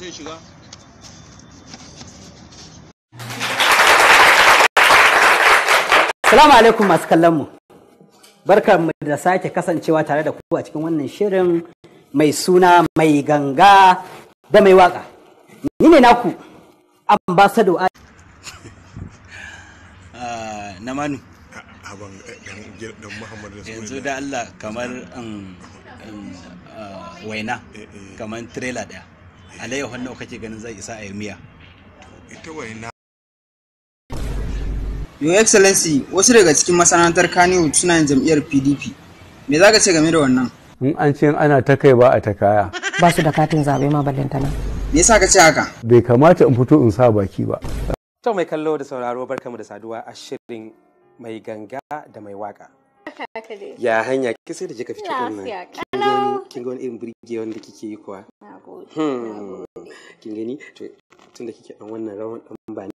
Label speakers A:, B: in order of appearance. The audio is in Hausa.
A: sai shiga
B: Salamu alaikum masu kallon mu. Barkar mu da sake kasancewa tare da ku a cikin wannan shirin mai suna mai ganga da mai waka. Ni ne naku ambassador a
A: na manu
C: Haban dan Muhammadu
A: yanzu da Allah kamar um, um, uh, waina kamar trailer daya alayyahu nawa kake ganin zai isa a yi miya
C: ita waina
D: Your Excellency, wasu daga cikin masana'antar Kannywood suna yin jam'iyyar PDP. Me za ka ce game da wannan?
E: in an ce ana ta kai ba a ta kaya
F: ba su da katin zaɓe ma ballantana.
D: Me yasa ka ce haka?
E: bai kamata in fito in sa baki ba
G: To mai kallo da sauraro barkamu da saduwa a shirin mai ganga da mai waka. Ya hanya ki sai da kika fito din nan.
H: Lafiya
G: Kin ga wani- Kin ga wani irin burge wanda kike yi kuwa? Hmm. Kin gani to tun da kike dan wannan rawan dan ba ni